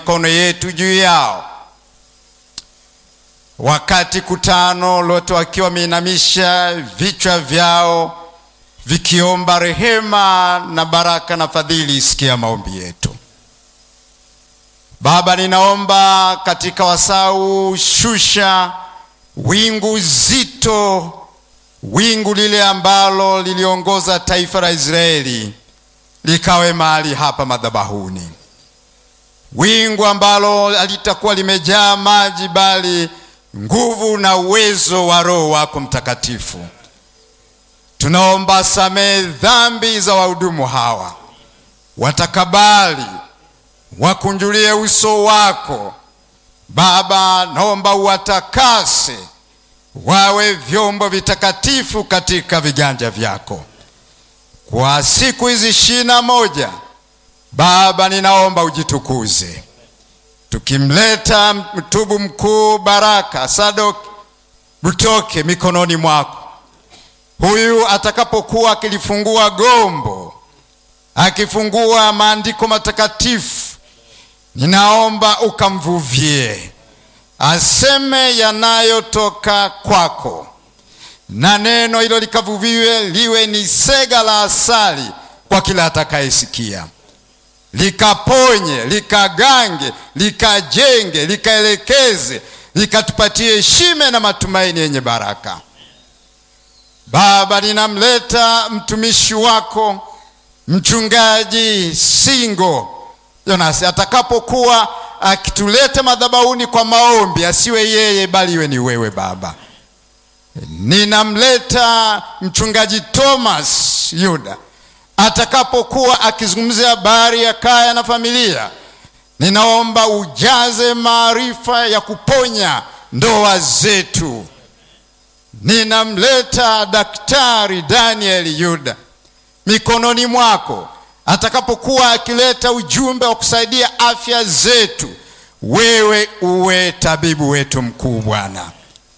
mikono yetu juu yao, wakati kutano lote wakiwa wameinamisha vichwa vyao vikiomba rehema na baraka na fadhili. Sikia maombi yetu Baba, ninaomba katika wasau, shusha wingu zito, wingu lile ambalo liliongoza taifa la Israeli likawe mahali hapa madhabahuni, wingu ambalo halitakuwa limejaa maji, bali nguvu na uwezo wa Roho wako Mtakatifu. Tunaomba samehe dhambi za wahudumu hawa, watakabali wakunjulie uso wako Baba. Naomba uwatakase wawe vyombo vitakatifu katika viganja vyako kwa siku hizi ishirini na moja. Baba, ninaomba ujitukuze, tukimleta mtubu mkuu Baraka Sadok Butoke mikononi mwako huyu atakapokuwa akilifungua gombo akifungua maandiko matakatifu, ninaomba ukamvuvie aseme yanayotoka kwako, na neno hilo likavuviwe liwe ni sega la asali kwa kila atakayesikia, likaponye, likagange, likajenge, likaelekeze, likatupatie heshima na matumaini yenye baraka. Baba, ninamleta mtumishi wako Mchungaji Singo Jonas atakapokuwa akituleta madhabahuni kwa maombi, asiwe yeye bali iwe ni wewe Baba. Ninamleta mchungaji Thomas Yuda atakapokuwa akizungumzia habari ya kaya na familia, ninaomba ujaze maarifa ya kuponya ndoa zetu. Ninamleta daktari Daniel Yuda mikononi mwako atakapokuwa akileta ujumbe wa kusaidia afya zetu, wewe uwe tabibu wetu mkuu Bwana.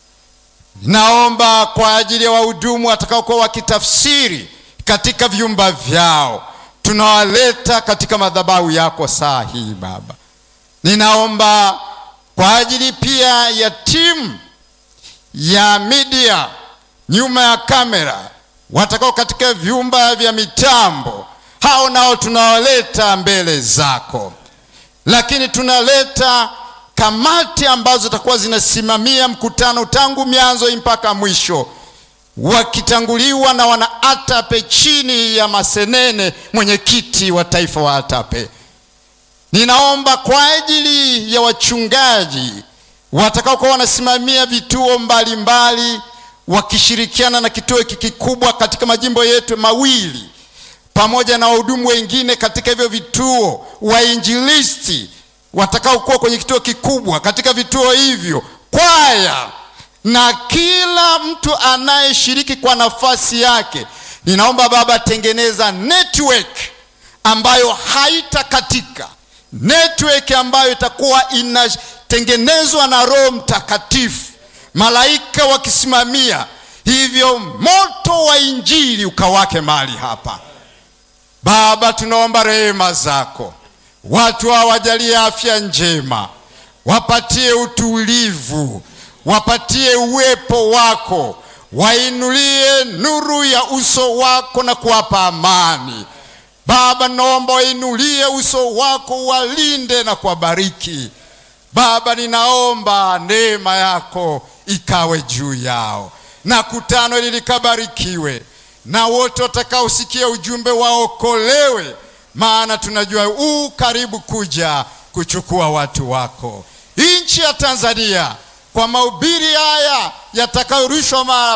Naomba kwa ajili ya wahudumu watakaokuwa wakitafsiri katika vyumba vyao, tunawaleta katika madhabahu yako saa hii Baba. Ninaomba kwa ajili pia ya timu ya media nyuma ya kamera watakao katika vyumba vya mitambo, hao nao tunawaleta mbele zako, lakini tunaleta kamati ambazo zitakuwa zinasimamia mkutano tangu mianzo mpaka mwisho, wakitanguliwa na wana ATAPE chini ya Masenene, mwenyekiti wa taifa wa ATAPE. Ninaomba kwa ajili ya wachungaji watakaokuwa wanasimamia vituo mbalimbali mbali, wakishirikiana na kituo hiki kikubwa katika majimbo yetu mawili pamoja na wahudumu wengine katika hivyo vituo, wainjilisti watakaokuwa kwenye kituo kikubwa katika vituo hivyo, kwaya na kila mtu anayeshiriki kwa nafasi yake. Ninaomba Baba, tengeneza network ambayo haitakatika, network ambayo itakuwa inatengenezwa na Roho Mtakatifu, malaika wakisimamia hivyo, moto wa injili ukawake mahali hapa. Baba, tunaomba rehema zako, watu hawajalie afya njema, wapatie utulivu, wapatie uwepo wako, wainulie nuru ya uso wako na kuwapa amani. Baba, naomba wainulie uso wako, walinde na kuwabariki. Baba, ninaomba neema yako ikawe juu yao, na kutano hili likabarikiwe na wote watakaosikia ujumbe waokolewe, maana tunajua u karibu kuja kuchukua watu wako. Nchi ya Tanzania kwa mahubiri haya yatakayorushwa mara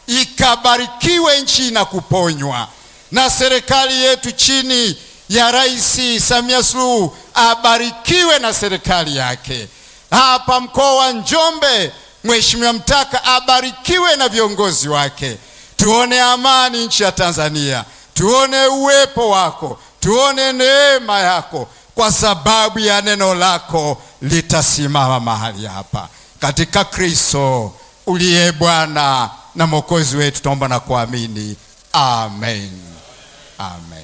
ikabarikiwe nchi na kuponywa, na serikali yetu chini ya Rais Samia Suluhu abarikiwe na serikali yake. Hapa mkoa wa Njombe, Mheshimiwa Mtaka abarikiwe na viongozi wake. Tuone amani nchi ya Tanzania, tuone uwepo wako, tuone neema yako, kwa sababu ya neno lako litasimama mahali hapa, katika Kristo uliye Bwana na Mwokozi wetu, tunaomba na kuamini, amen, amen.